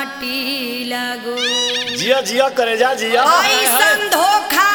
माटी लगो जिया जिया करे जा जिया ऐसन धोखा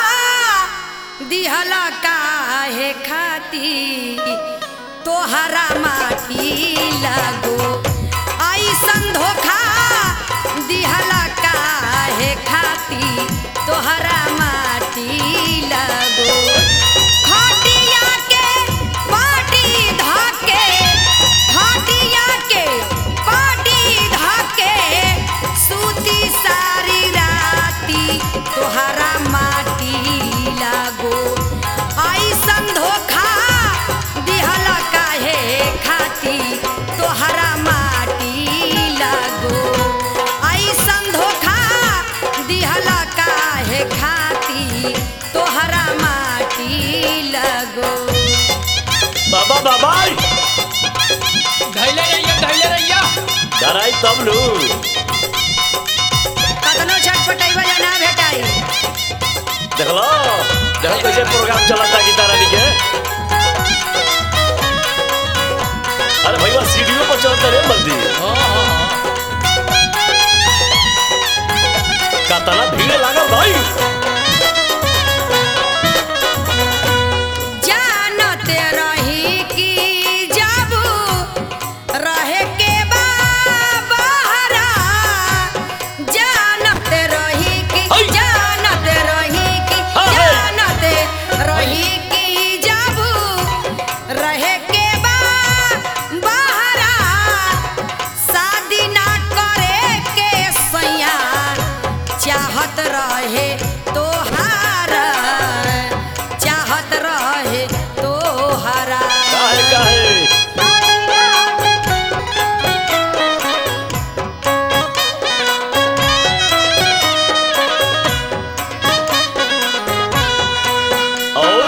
दिहला काहे खाती तोहरा माटी लगो ऐसन धोखा दिहला काहे खाती तोहरा माटी लगो खटिया के पाटी धाके खटिया के पाटी धाके सूती सारी राती तोहरा माटी लागो ऐसन धोखा दिहला काहे खाती तोहरा माटी लागो ऐसन धोखा दिहला काहे खाती तोहरा माटी लगो बाबा बाबा धैले रहिया धैले रहिया डराई तब नु कतनो छटपटाइबा या ना भेटाई देखलो देखो कैसे प्रोग्राम चलता गीता रानी के अरे भैया सीढ़ियों पर चलते रे मर्दी हाँ हाँ हाँ कातना भीड़ लागल भाई जानते रही कि जब रहे के बा बहरा जानते रही कि है। जानते रही कि हाँ, है। जानते रही कि जब रहे के बा बहरा शादी ना करे के सैया चाहत रहे तोहारा चाहत रहे तोहारा काहे काहे और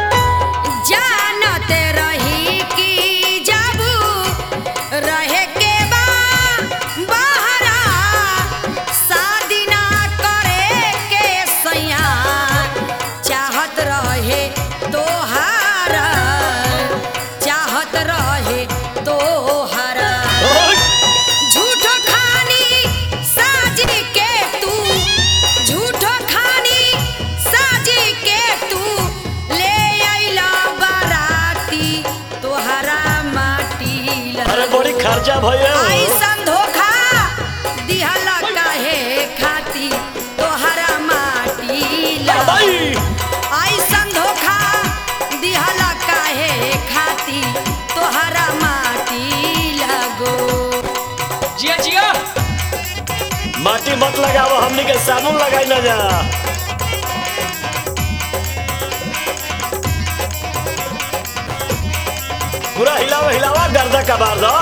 जानत रही कि जब रहे के बा बहरा शादी ना करे के सैया चाहत रहे तोहारा चाहत रहे तोहारा और झूठो खानी साज के तू झूठो खानी साज के तू ले आइला बाराती तोहरा माटी अरे बड़ी खर्चा भैया ऐसन धोखा दिहला काहे खाती तोहरा माटी भाई ऐसन धोखा दिहला काहे खाती तोहरा माटी लगो जिया जिया माटी मत लगाओ हमनी के साबुन लगाई ना जा पूरा हिलावा हिलावा गर्दा कबार दो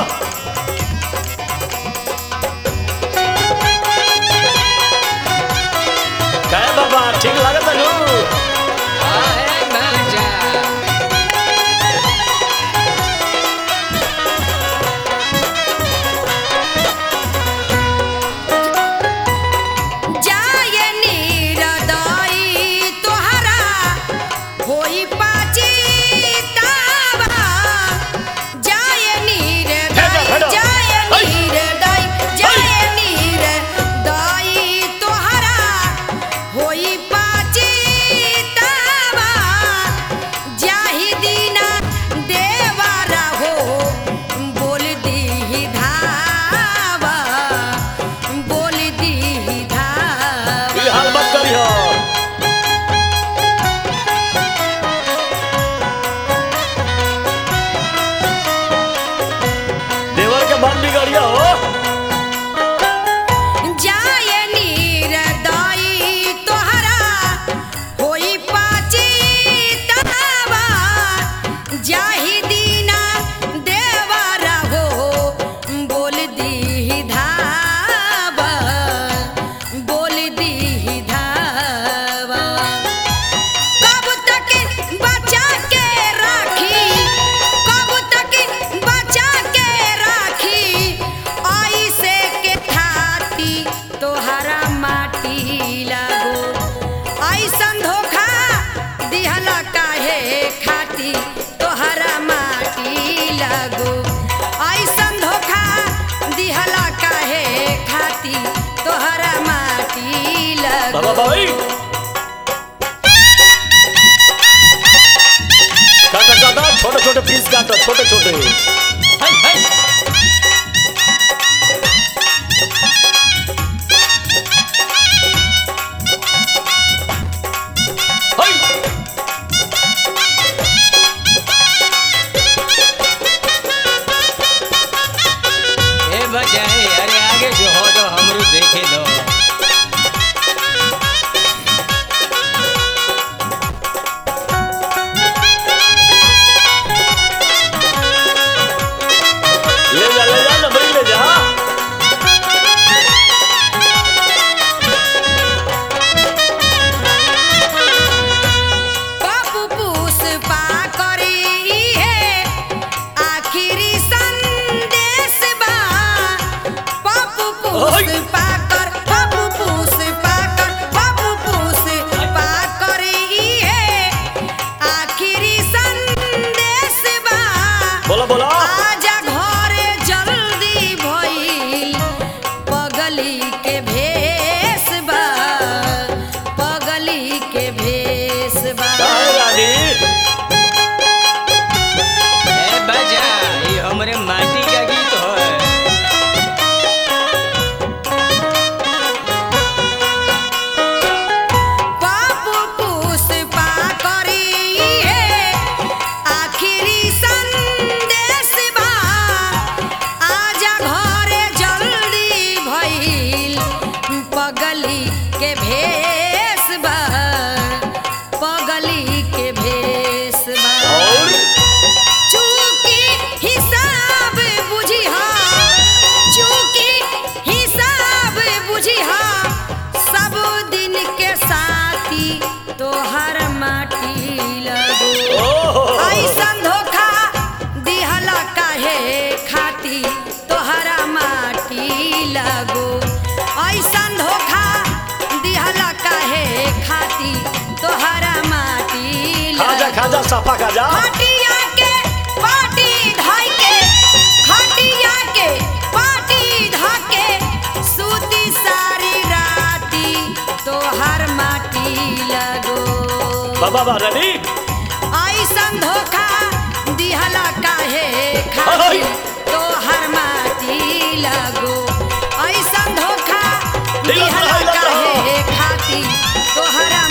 काय बाबा ठीक लागत नु आहे मजा जाय नीरदई तोहरा होई पाची तावा जाय नीरदई हेडो, हेडो। जाय है। नीरदई जाय नीरदई तोहरा होई पाची तावा जाहि दीना देवारा हो बोल दी धावा बोल दी धावा ये हाल मत करियो देवर के मन बिगड़ियो हो जाय नीरदई तोहरा होई पाची तावा जाहि दीना देवरा हो बोल दी धावा बोल दी धावा कब तक बचा के राखी कब तक बचा के राखी आई से के खाती तोहरा माटी लागो ऐसन धोखा दिहला काहे खाती तोहरा मा छोटे छोटे हाय हाय हाय ए बचाए अरे आगे जो हो तो हमरो देखे दो ले जा ले जा नंबर ले जा बाबू पुष्पा करी है आखिरी संदेश बा बाबू पुष्पा कर बाबू पुष्पा कर बाबू पुष्पा करी है आखिरी संदेश बा बोला बोला आजा घरे जल्दी भइल पगली के भेष बा पगली के भेष बा काहे रानी ए बजा ये हमरे माटी का गीत है बाबू पुष्पा करी है आखिरी संदेश बा आजा घरे जल्दी भइल पगली के भेष बा पगली के भेष बा और चूकी हिसाब बुझिहा चूकी हिसाब बुझिहा सब दिन के साथी तोहर माटी लगो ओहो ऐसन धोखा दिहला काहे खाती तोहरा माटी लगो ऐसन धोखा दिहला काहे खाती तोहरा माटी खाजा लगो खाजा साफा खाजा खटिया के पाटी धाई के खटिया के पाटी धाके सूती सारी राती तोहर माटी लगो बाबा बा रानी ऐसन धोखा दिहला काहे खाती अहै। तोहर माटी लगो ऐसन धोखा हिलत रह, दिहला हिलत रह। काहे खाती तोहरा